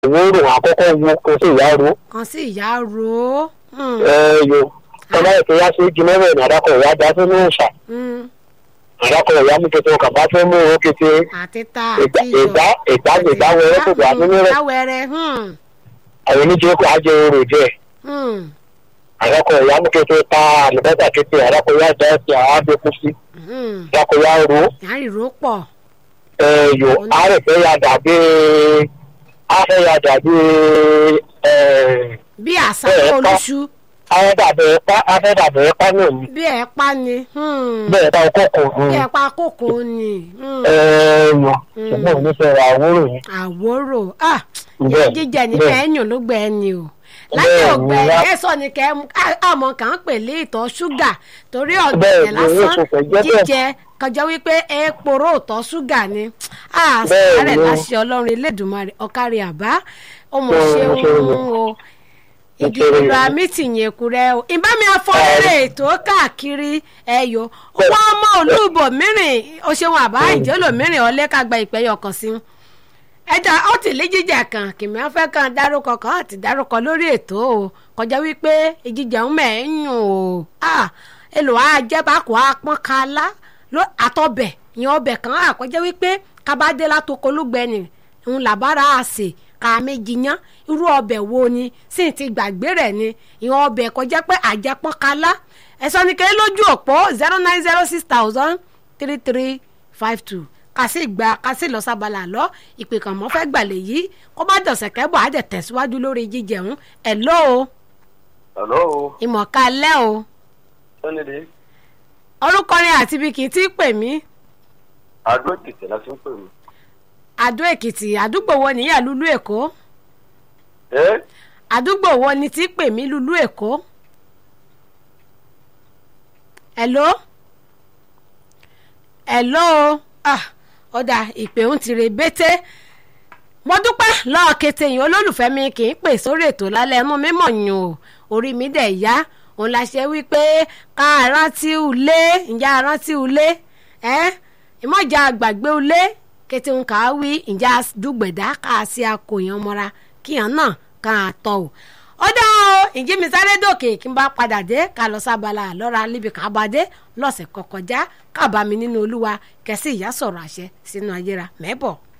òwúrò àkọ́kọ́ wo kó sì yá ro kan sí ìyá ro ó. Hmm, ẹ yo tọ́lá ètò yá sí igi mẹ́rin ní àdàkọ̀ ìyá dá sínú ìṣà hmm, àdàkọ̀ ìyá mú kété ọkà bá fẹ́ mú owó kété àti ta ìgbà àti iyọ̀ ìgbà ìgbà ìgbà wẹrẹ kò gbà nínú rẹ láwẹrẹ àwọn oníjẹ kò ajẹ orò jẹ àdàkọ̀ ìyá mú kété ta àlùbọ́sà kété àdàkọ̀ ìyá dá ẹsẹ̀ àwọn abẹ́kú sí àdàkọ̀ ìyá ro yàrá ìró pọ̀ ẹ yo àárẹ̀ fẹ́ ya dàbí àfẹ́ ya dàbí ẹ bí àṣàkó Bẹ́ẹ̀, olúṣu àfẹ́ dàbí ẹ̀pá àfẹ́ dàbí ẹ̀pá náà ni bí ẹ̀ pa ni hmm, bẹ́ẹ̀ bá ọkọ̀ kò bí ẹ̀ pa kókó ni hmm, ẹ yo ṣùgbọ́n onífẹ̀ẹ́ àwòrò yìí. àwòrò ah Bẹ́ẹ̀, jíjẹ ní bẹ́ẹ̀. fẹ́ẹ́yàn ló gbẹ ẹni o láyé Bẹ́ẹ̀ ọgbẹ ni, lá- ẹ sọ ni kẹ àmọ́ kàn ń pè lé ìtọ̀ ṣúgà torí Bẹ́ẹ̀ ọ̀gẹ̀dẹ̀ ni, lásán yóò ṣe jẹ́ bẹ́ẹ̀. jíjẹ kọjá wípé èèpòrò ìtọ̀ ṣúgà ni Bẹ́ẹ̀ àṣàrẹ̀ ni. láṣẹ ọlọ́run elédùnmarè ọ̀kárí àbá ọmọ Bẹ́ẹ̀ ni, ṣeun ṣe ni. o Ṣe igi ni. ìlú amítìyìn èkúrẹ́ o ìbámi afọlẹ́rẹ́ ètò káàkiri ẹ̀yọ wọ́n ọmọ olúbọ̀ mìíràn o ṣeun àbá ìjọ́lò mìíràn ọlẹ́kàgbà ìpẹ́yọ̀ kan sí ẹja ó ti lé jíjà kan kìmí afẹ́ kan dárúkọ kan àti dárúkọ lórí ètò o kọjá wípé ìjíjà ń mẹ́ẹ̀ẹ́yùn o ah èlò àjẹbákò apọ́n kala ló àtọbẹ̀ ìyẹn ọbẹ̀ kan àkọjá wípé kábàdé látoko olúgbẹ̀ni ń làbára àsè ká méjì yán irú ọbẹ̀ wo ni sì ti gbàgbé rẹ̀ ni ìyẹn ọbẹ̀ kọjá pé àjẹpọ́n kala ẹ̀sọ́ ni kéré lójú òpó zero nine zero six thousand three three five two kàsí gba kàsí lọ sábàlà lọ ìpè kan mọ́ fẹ́ gbàlẹ̀ yìí kó bá dọ̀sẹ̀ kẹ́bọ̀ á dẹ̀ tẹ̀síwájú lórí jíjẹun ẹ̀ ló o Hello, ìmọ̀ká lẹ́ o Sẹ́nìdì, orúkọ rẹ̀ àti ibi kì í tí pè mí Adó Èkìtì la ti ń pè mí. àdó èkìtì àdúgbò wo nìyà lulú èkó Ẹ́ àdúgbò wo ni tí pè mí lulú èkó ẹ̀ló ẹ̀ló ah ọ̀dà ìpè ń tire bété mo dúpẹ́ lọ́ọ́ kété yìí olólùfẹ́ mi kì í pè sórí ètò lálẹ́ ẹnu mímọ̀ yùn o orí mi dẹ̀ yá òun la ṣe wípé ká rántí ulé ǹjẹ́ rántí ulé ẹ́ ìmọ̀jà àgbàgbé ulé kété ń kà á wí ǹjẹ́ dùgbẹ̀dá ká a sí akòyàn mọ́ra kíyàn náà ká a tọ̀ o ó dá o ìjí mi sáré dòkè kí n bá padà dé ká lọ sábàlá lọ́ra níbi ká bá dé lọ́sẹ̀ kọkọjá ká bá mi nínú olúwa kẹsí ìyá sọ̀rọ̀ àṣẹ sínú ayéra mẹ́bọ̀.